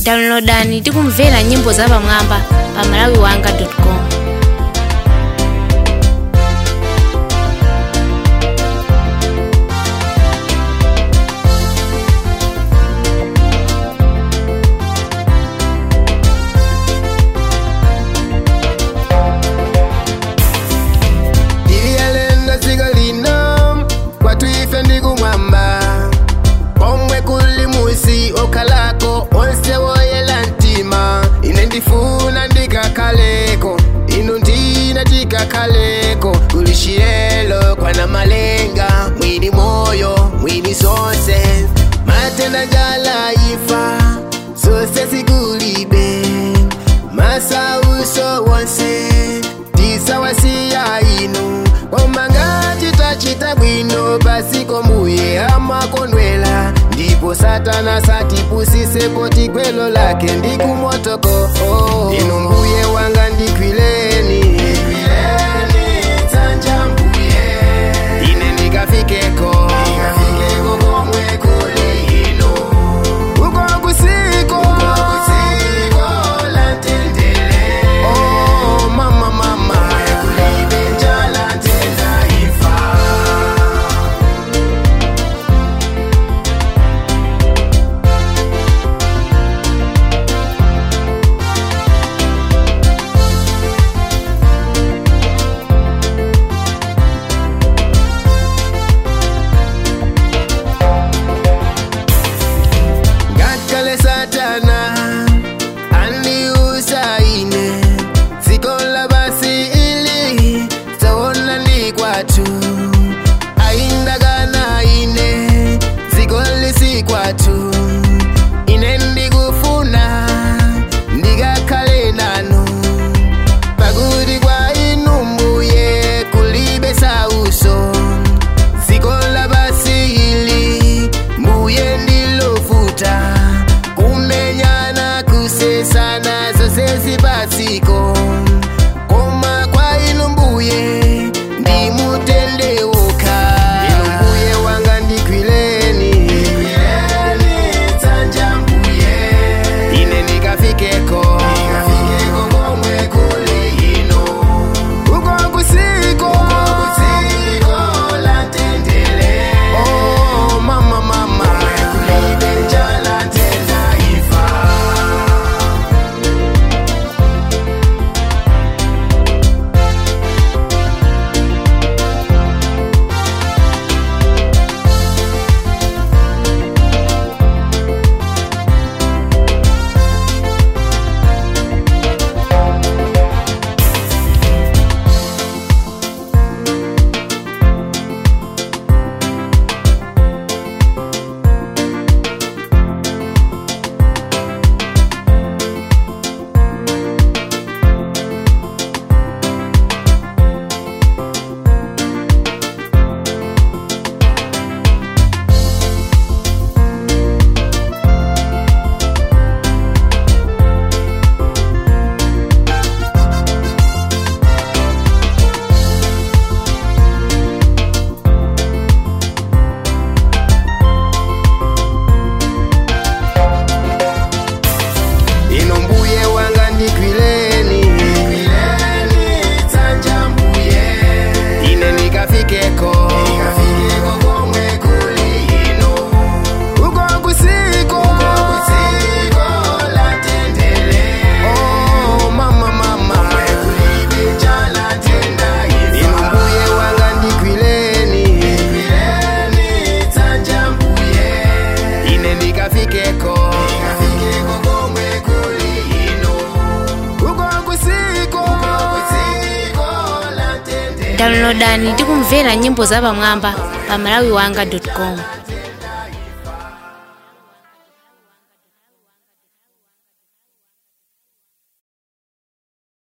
downloadani tikumvera nyimbo zapamwamba pa malawiwanga.com iliyalenda dziko lino kwathu ife ndikumwamba komwe kuli musi okhalako onse woyela mtima ine ndifuna ndikakhaleko inu ndina tikakhaleko kuli chiyelo kwana malenga mwini moyo mwini zonse matenda njala ifa zonse zikulibe masauso wonse tisawasiya inu koma ngati tachita bwino pasiko mbuye amakondwela ndipo satana satipusisepo tigwelo lake ndikumotoko inu mbuye wanga ndikwileni dzanja mbuye ine ndikafikeko komwe kuli inu uko kusiko la tendele oh mama mama kulibe njala tena ifa ngakhale satana andiusaine dziko labasi ili taona ndi kwathu aindakana ine dziko lisi kwathu ine ndikufuna ndikakhale nanu pakuti kwa inu mbuye kulibe sauso dziko labasi ili mbuye ndilofuta kumenyana kusesana zose zipatsiko koma kwa inu mbuye ndimutendeuka inu mbuye wanga ndikwileni dzanja mbuye ine ndikafikeko komwe kuli inu uko kusiko la tendele oh mama mama kulibe njala tena ifa ino mbuye wanga ndikwileni dzanja mbuye ine ndikafikeko komwe kuli inu uko kusiko la tendele oh mama mama kulibe njala tena ino mbuye wanga ndikwileni dzanja mbuye ine ndikafikeko komwe kuli inu uko kusiko la tendele downloadani tikumvera nyimbo zapamwamba pa malawiwanga.com